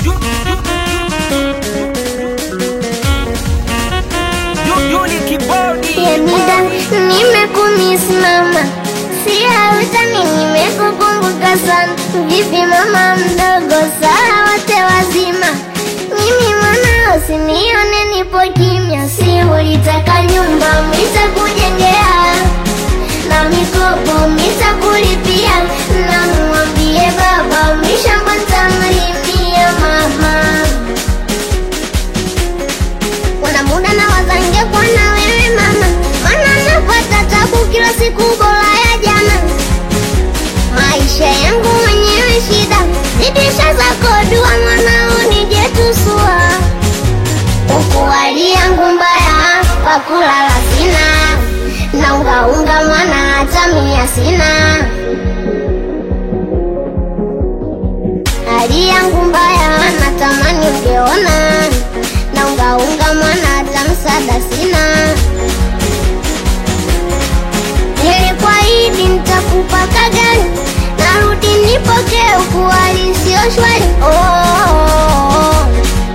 Yemida, nimekumisimama siautani, nimekukumbuka sana. Vipi mama mdogo, saa wote wazima, mimi mwanao, sinione nipo kimya. Si ulitaka nyumba, mitakujengea na mikopo mitakulipia, na mwambie baba mishamba ntamlimia mama kuna muda na wazange kwa na wewe mama, mana napata tabu kila siku bora ya jana. Maisha yangu mwenyewe shida, zidisha zako dua mwanao nije tusua. Huku hali yangu mbaya, pakulala sina, na ungaunga mwana hata mia sina. Hali yangu mbaya, natamani ungeona na ungaunga mwana hata msaada sina. Nilikuahidi nitakupa kagani, narudi nipokee huku hali sio shwari. Oh, oh, oh.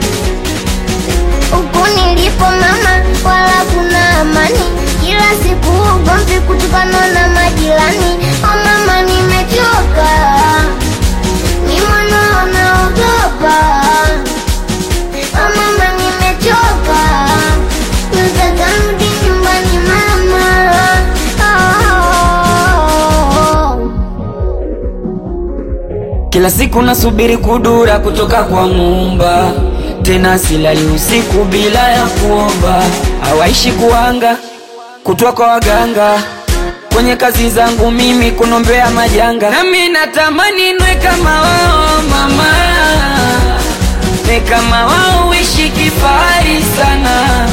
Huku nilipo mama, wala kuna amani, kila siku ugomvi kutokana na majirani. Oh mama, nimechoka, ni mwana naogopa Oh mama nimechoka, nataka rudi nyumbani mama. Oh. Kila siku nasubiri kudura kutoka kwa Muumba, tena silali usiku bila ya kuomba. Hawaishi kuanga kutwa kwa waganga, kwenye kazi zangu mimi kunombea majanga. Nami natamani nwe kama wao mama, ne kama wao uishi kifahari sana.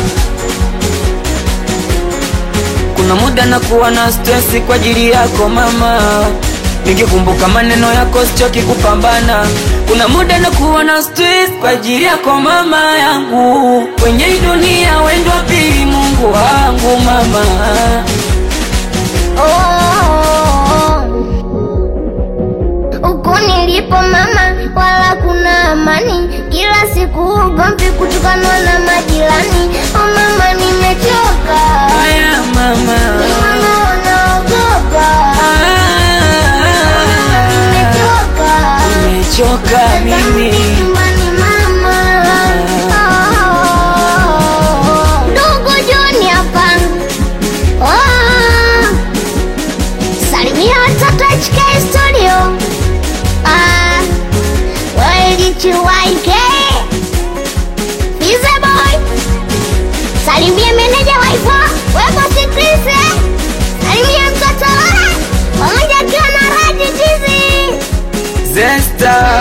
Kuna muda nakuwa na stresi kwa ajili yako mama, nikikumbuka maneno yako sichoki kupambana. Kuna muda nakuwa na stress kwa ajili yako mama yangu, kwenye hii dunia wendo wa pili Mungu wangu mama. Oh. Huku nilipo mama, wala kuna amani, kila siku ugomvi kutokana na majirani. Oh mama, nimechoka, Haya mama, ni mwana naogopa. Nimechoka. nimechoka mimi. Nyumbani mama. Oh. Ndugu John hapa. Oh. Salimia watoto HK Studio. Ah. WLDTYK. Fize boy. Salimia meneja waifa. Wepo Sikrisi. Salimia mtoto Lora. Pamoja akiwa na Raji Tizi. Zesta